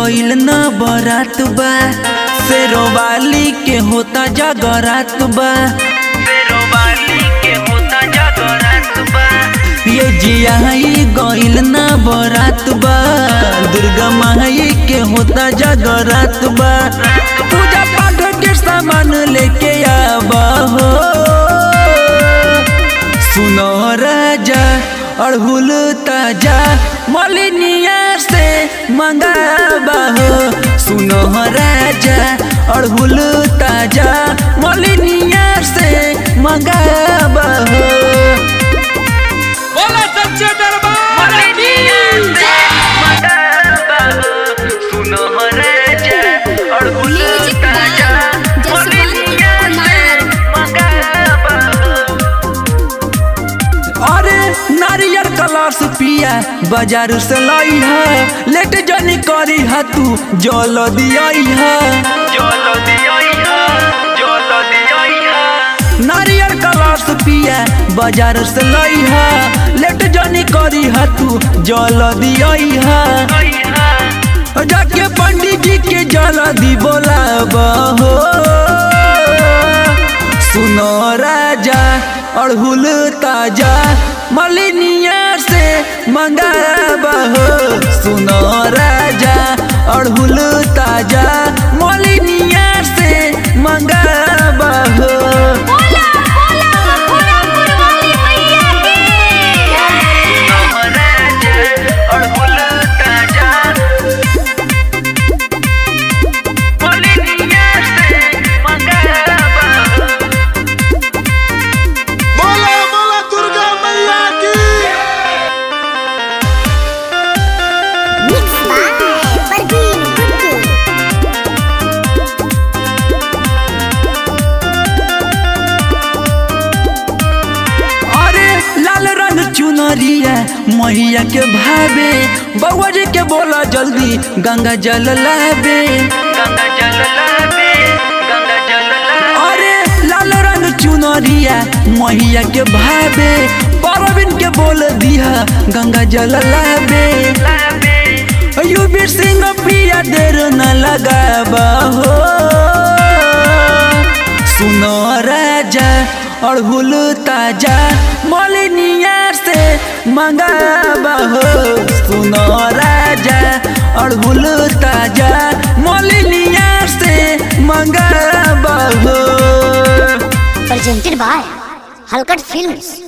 गइल न बरात बा शेरोवाली के होता जगरात बा शेरोवाली के होता जगरात बा ये जियाई गइल न बरात बा दुर्गा माई के होता जगरात बा पूजा पाठ के सामान लेके आबा हो सुनो राजा अड़हुल ताजा मलिनिया से मंगाबा हो सुनो राजा अड़हुल ताजा मलिनिया से मंगाबा हो बोला सच्चे दरबार की सुनो राजा अड़हुल Music ताजा by Jaswant मलिनिया से मंगाबा हो अरे नारियल कलर्स पिया बाजार से लाई है लेट जनी करी है तू जल दियाई है जल दियाई है जल दियाई है नारियल कलर्स पिया बाजार से लाई है लेट जनी करी है तू जल दियाई है जाके पंडित जी के जल दी बोलाबा हो सुनो राजा अड़हुल ताजा मलिनिया से मंगाबा हो सुनो राजा अड़हुल ताजा मलिनिया से मंगाबा हो बोला बोला मथुरापुर वाली मैया की राजा अड़हुल ताजा मलिनिया से मंगाबा हो बोला बोला दुर्गा मैया की मिक्स बाय परवीन गुड्डू अरे लाल रंग चुनरिया मैया के भावे बउआ जी के बोला जल्दी गंगा जल लाबे गंगा जल लाबे गंगा जल अरे लाल रंग चुनरिया मैया के भावे परवीन के बोल दिया गंगा जल लाबे युवीर सिंह प्रिया देर न लगाबा हो सुनो राजा अड़हुल ताजा मलिनिया से मंगाबा हो सुनो राजा अड़हुल ताजा मलिनिया से मंगाबा हो presented by Halkat Films